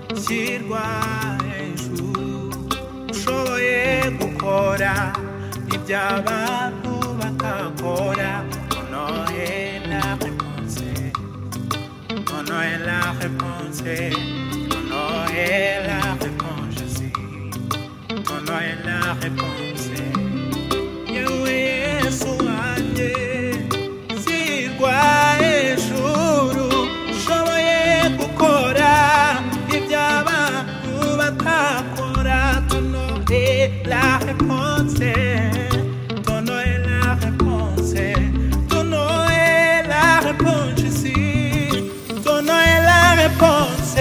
gushyirwa hejuru ushoboye gukora iby'abantu bakakora onoye la réponse onoye la réponse onoye la réponse je sais onoye la réponse yewe yesu wanjye shyirwa hejuru ushoboye gukora iby'abantu batakora tunoye la réponse tunoye la réponse tunoye la réponse ici tunoye la réponse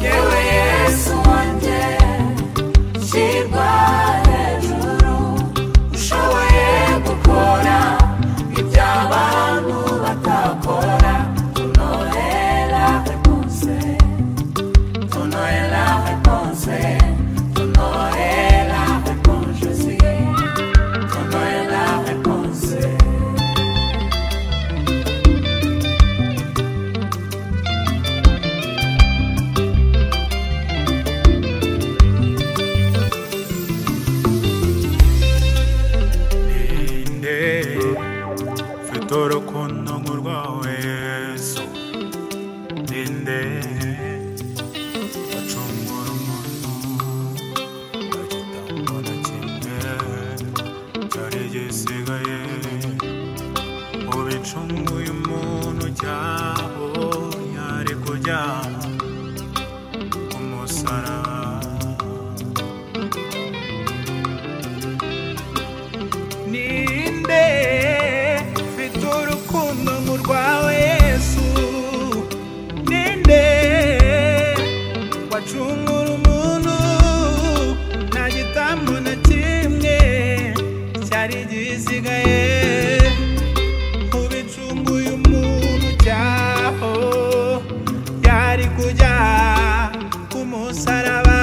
yewe yesu wanjye shyirwa hejuru ushoboye gukora iby'abantu batakora tunoye la réponse tunoye la réponse tunoye la réponse je sais tunoye la réponse nde mfite urukundo nk'urwa Yesu ni nde wacungura umuntu agitambo na kimwe cyari gisigaye ubicunguye umuntu cyabonye ari kujya ku musaraba ninde mfite urukundo nk'urwa yesu ninde wacungura umuntu nta gitambo na kimwe cyari gisigaye ubicunguye umuntu cyaho yari kujya ku musaraba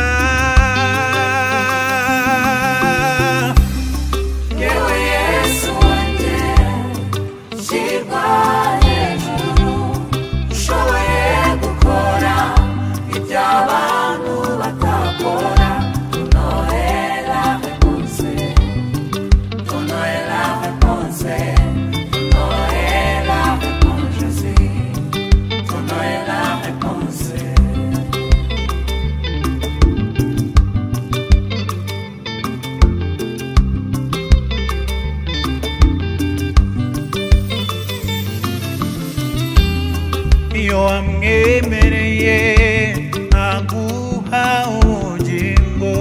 yewe yesu wanjye shyirwa hejuru ushoboye gukora iby'abantu batakora tunore la réponse tunore la réponse tunore la réponse je sais tunore la réponse iyo wamwemereye aguha ubugingo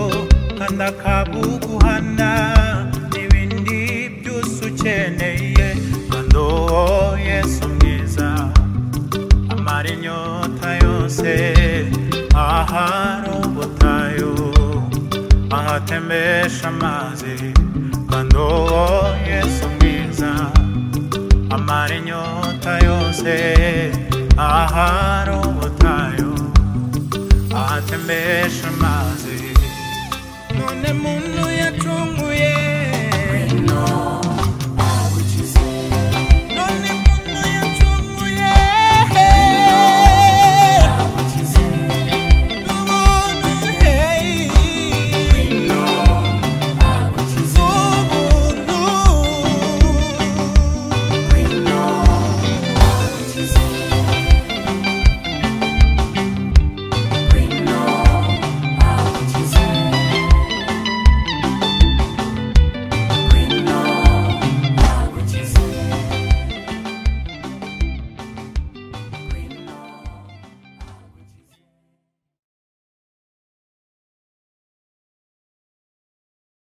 kandi akabuguhana n'ibindi byose ukeneye kandi uwo yesu mwiza amara inyota yose ahari ubutayu ahatembesha amazi kandi uwo yesu mwiza amara inyota yose ahari ubutayu ahatembesha amazi none muntu